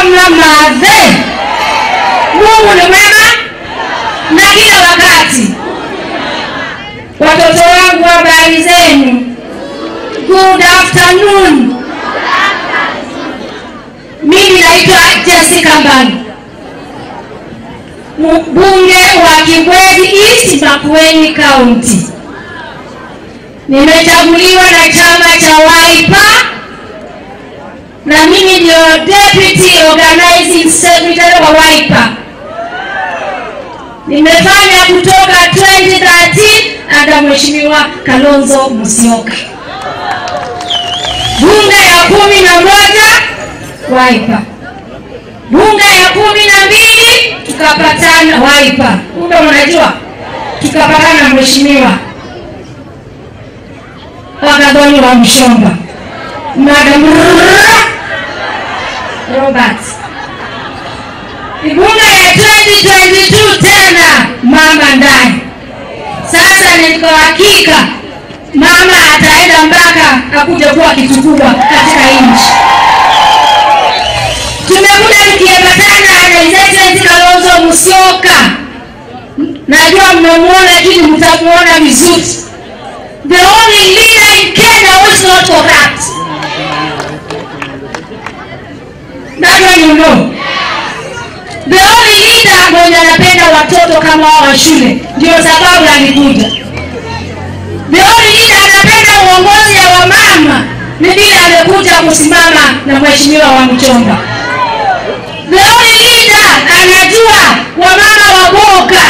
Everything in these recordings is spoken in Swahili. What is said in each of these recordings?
mama mathe mungu ni mwema na kila wakati watoto wangu habari zenu good afternoon mimi naitwa jessica mbani mbunge wa kibwezi east makueni county nimechaguliwa na chama cha waipa na mimi ndio deputy organizing secretary wa waipa nimefanya kutoka 2013 anda mheshimiwa kalonzo musyoka bunge ya kumi na moja waipa bunge ya kumi na mbili tukapatana waipa kumbe unajua tukapatana na mheshimiwa wakadhoni wa mshomba madam robert bunge ya 2022 tena mama ndani sasa niko hakika mama ataenda mpaka akuja kuwa kitu kubwa katika nchi tumekuja tukiambatana na His Excellency Kalonzo Musyoka. Najua mmemwona, lakini mtamwona vizuri. The only leader in Kenya who is not corrupt. That one you know. The only leader mwenye anapenda watoto kama wao wa shule, ndio sababu alikuja. The only leader anapenda uongozi ya wamama, ni vile amekuja kusimama na mheshimiwa wa Mchomba. The only leader anajua wamama waboga,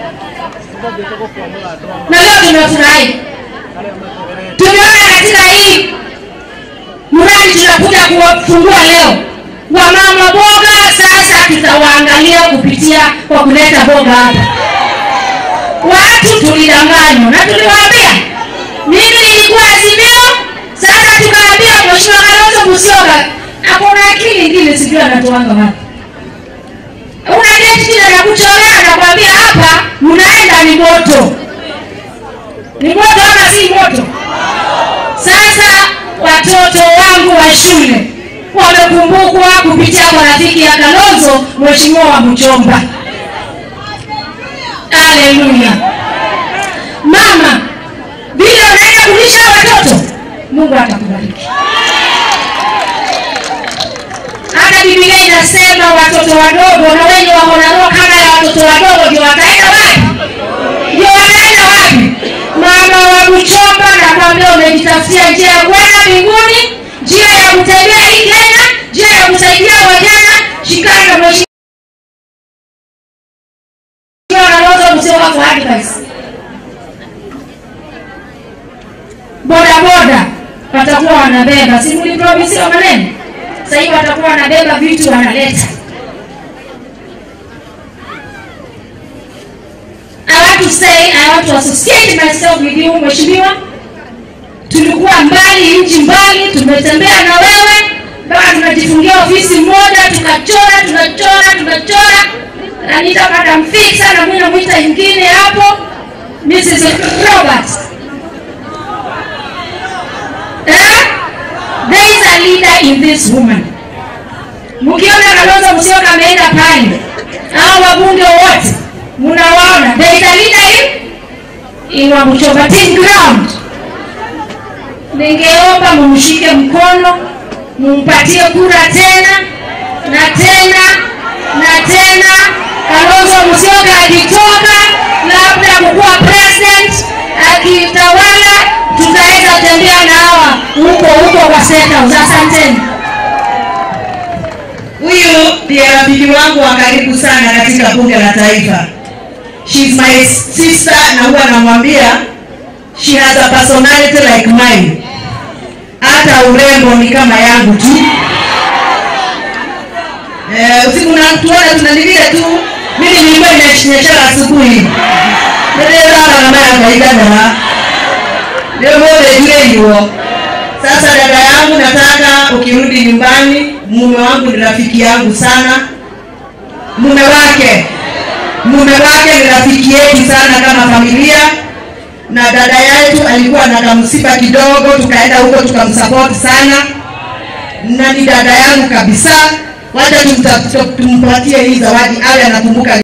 na leo tumefurahi. Tumeona katika hii mradi tunakuja kuwafungua leo wamama boga. Sasa tutawaangalia kupitia kwa kuleta boga hapa. Watu tulidanganywa na tuliwaambia, mimi nilikuwa Azimio, sasa tukaambia Mheshimiwa Kalonzo Musyoka akona akili ingine, sijui anatoanga wapi una date kile anakuchorea anakwambia hapa unaenda ni moto ni moto ama si moto sasa watoto wangu wa shule wamekumbukwa kupitia kwa rafiki ya kalonzo mheshimiwa wa mchomba haleluya mama vile unaenda kulisha watoto mungu atakubariki hata Biblia inasema watoto wadogo na wenye wako na roho kama ya watoto wadogo ndio wataenda wapi? Ndio wataenda wapi? Mama wa Buchomba, nakwambia umejitafutia njia ya kwenda mbinguni, njia ya kutembea hii Kenya, njia ya kusaidia wajana. Shikana na mheshimiwa Kalonzo Musyoka for advice. Boda boda watakuwa wanabeba, si mlipromisiwa maneno sasa hivi watakuwa wanabeba vitu wanaleta. I want to say, I want to associate myself with you mheshimiwa. Tulikuwa mbali, nchi mbali, tumetembea na wewe mpaka tunajifungia ofisi moja, tukachora tunachora tunachora. Anita Madam Fixa na mimi namwita ingine hapo Mrs. Robert. Eh? There is a leader in this woman. Mkiona Kalonzo Musyoka ameenda pale, hao wabunge wote mnawaona, there is a leader in in Wabuchomba team ground. Ningeomba mumshike mkono, mumpatie kura tena na tena na tena. Kalonzo Musyoka akitoka, labda kukuwa president, akitawala, tutaweza tembea na hawa huko huko kwa State House. Asanteni. Huyu ndiye rafiki wangu wa karibu sana katika bunge la taifa. She's my sister na huwa namwambia she has a personality like mine. Hata urembo ni kama yangu tu. Eh, usiku natuona tunanivile tu. Mimi nilikuwa nimeshinyeshara asubuhi. Ndio sana kama yakaigana. Ndio mbona ile hiyo. Sasa dada yangu, nataka ukirudi nyumbani, mume wangu ni rafiki yangu sana, mume wake mume wake ni rafiki yetu sana kama familia, na dada yetu alikuwa na kamsiba kidogo, tukaenda huko tukamsupport sana, na ni dada yangu kabisa. wacha tumta- tumpatie hii zawadi awe anakumbuka